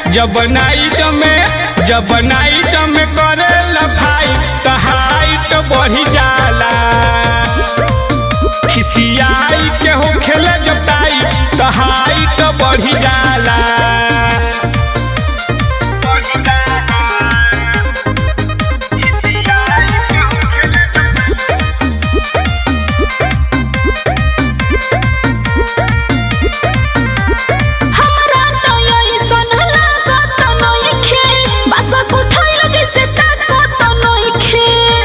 जब नाइट में जब नाइट में करे लफाई त हाइट बढ़ी जाला खिसियाई के हो खेले जताई त हाइट बढ़ी जाला हमरा तो अइसन लागत नइखे बस उठाइल जैसे ताकत नइखे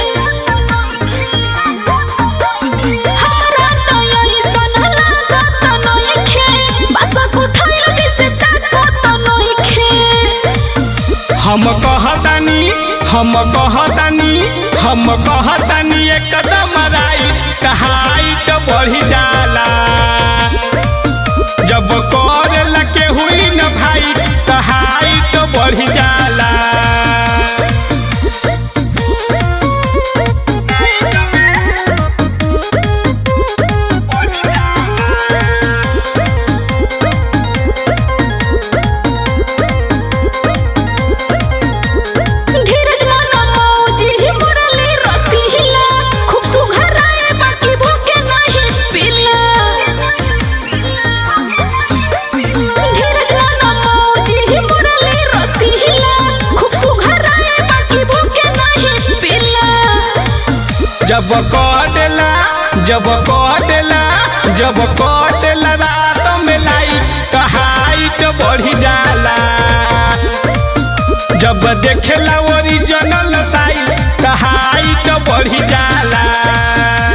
हमरा तो अइसन लागत नइखे बस उठाइल जैसे ताकत नइखे हम कहतानी हम कहतानी हम कहतानी एकदम राई हाइट बढ़ी जाला जब करेला के हुई न भाई त हाइट बढ़ी जाला धीरज माना मौजी ही मुरली रसीला खूब सुघराए बाकी भूखे नहीं पिला धीरज माना मौजी ही मुरली रसीला खूब सुघराए बाकी भूखे नहीं पिला जब कटेला जब कटेला जब कटेला रात में लाइट त हाइट बढ़ी जाला जब देखेला ओरिजिनल साइट त हाइट बढ़ी जाला